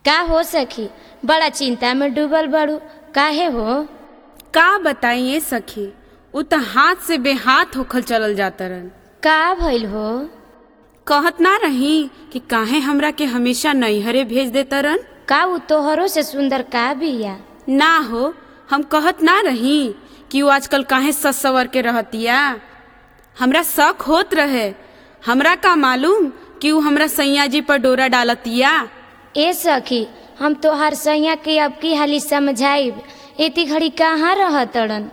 का हो सखी बड़ा चिंता में डूबल बड़ू काहे हो का बताइए सखी उ त हाथ से बेहाथ होखल चलल जातरन का भइल हो कहत ना रही कि काहे हमरा के हमेशा नैहरे भेज देतरन का उ तोहरो से सुंदर का बिया ना हो हम कहत ना रही कि वो आजकल काहे सस सवर के रहतिया हमरा शक होत रहे हमरा का मालूम कि वो हमरा सैया जी पर डोरा डालतिया ए सखी हम तोहार सैया के अब की हाली समझाइब एती घड़ी कहाँ रहतड़न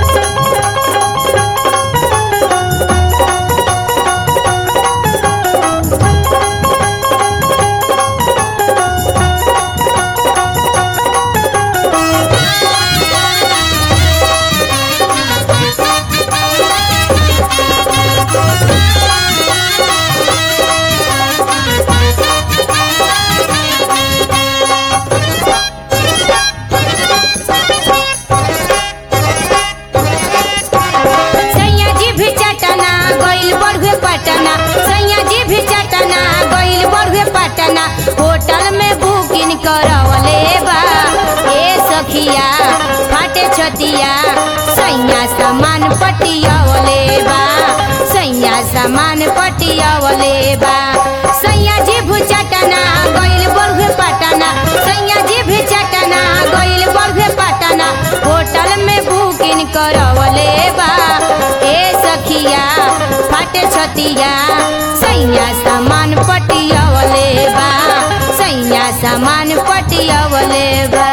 सैया जी भी चटना गइल बढ़ुए पटना सैया जी भी चटना गइल बढ़ुए पटना होटल में बुकिंग करवले बा ए सखिया फाटे छतिया सैया सामान पटियावले बा सैया सामान पटियावले बा सैया जी भी चटना गइल बढ़ुए पटना सैया जी भी चटना गइल बढ़ुए पटना होटल में बुकिंग करवले बा ए सखिया फाटे छतिया सैया सामान पटियावले बा सैया सामान पटियावले बा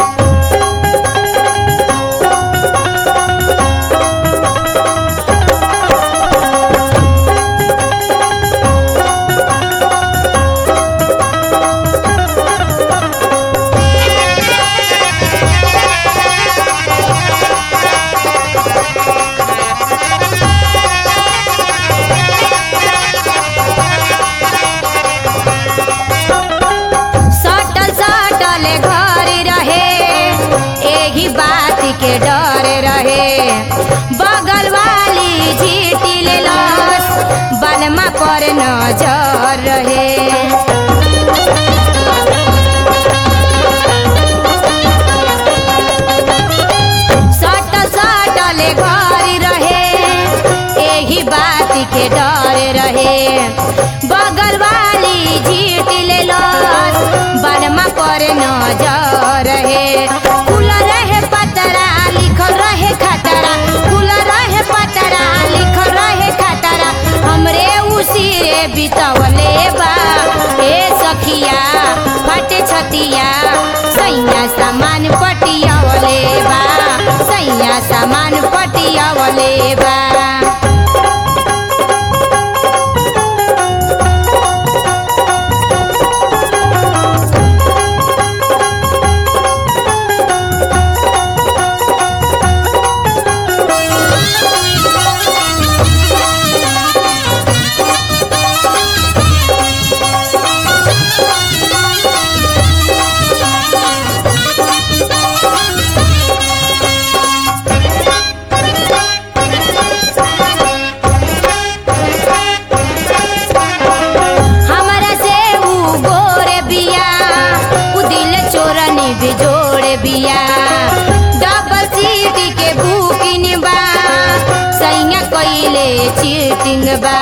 सटल सटल घर रहे एही बात के डर रहे बगल वाली झीटी ले लस बलमा पर नजर रहे सटल सटल घर रहे एही बात के डर रहे बगल वाली झीट ले लस बलमा पर नजर रहे खुल रहे पतरा लिखल रहे खतरा खुल रहे पतरा लिखल रहे खतरा हमरे उसिरे बितवले बा ए सखिया फटे छतिया सैया सामान पटियावले बा सैया सामान पटियावले बा हमरा से ऊ गोरे बिया ऊ दिल चोरनी बिजोड़े बिया डबल सीट के बुकिंग बा सैया कइले चीटिंग बा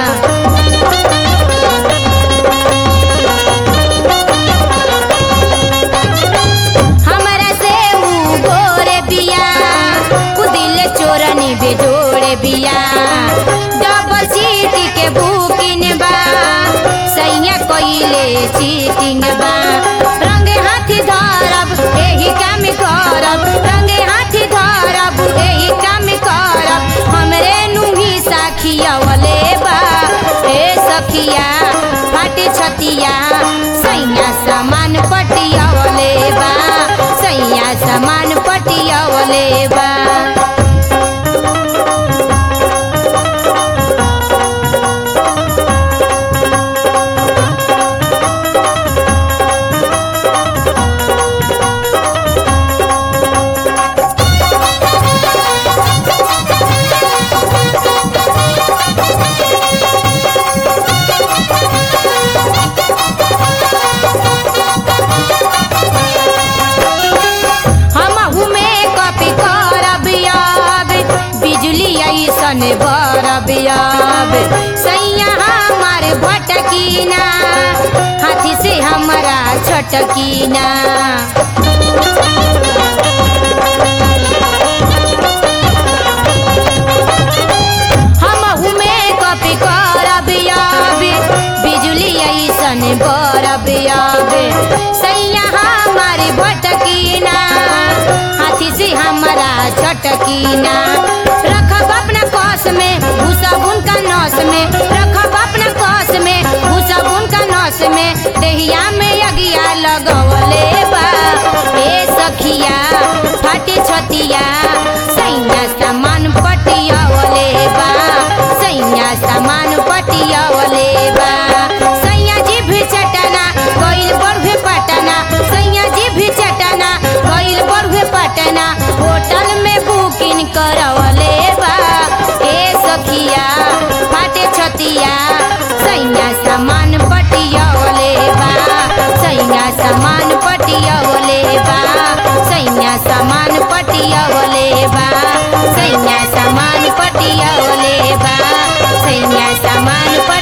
हमरा से ऊ गोरे बिया ऊ दिल चोरनी बिजोड़े बिया डबल सीट के बुकिंग बा सैया कइले चीटिंग बा रंगे हाथी धरब एही काम करब रंगे हाथी धरब एही काम करब हमरे नुही साखियावले बा ए सखिया फाटे छतिया सैया सामान पटियावले बा सैया सामान पटियावले बा छटकीना हमहू में कॉपी करब याबे बिजली ऐसन बरब याबे सैया हमारी भटकीना हाथी से हमारा छटकीना रखब अपना कस में घुसब उनका नस में रखब अपना कस में घुसब उनका नस में देहिया में अगिया लगवले बा ए सखिया फाटे छतिया सैया सामान पटियावले बा सैया सामान पटियावले बा सैया जी भी चटना गइल बढ़े पटना सैया जी भी चटना गइल बढ़े पटना होटल में बुकिंग करवले बा ए सखिया फाटे छतिया सैया सामान पटियावले बा सैया सामान पटियावले बा सैया सामान पटियावले बा सैया सामान पटियावले बा सैया सामान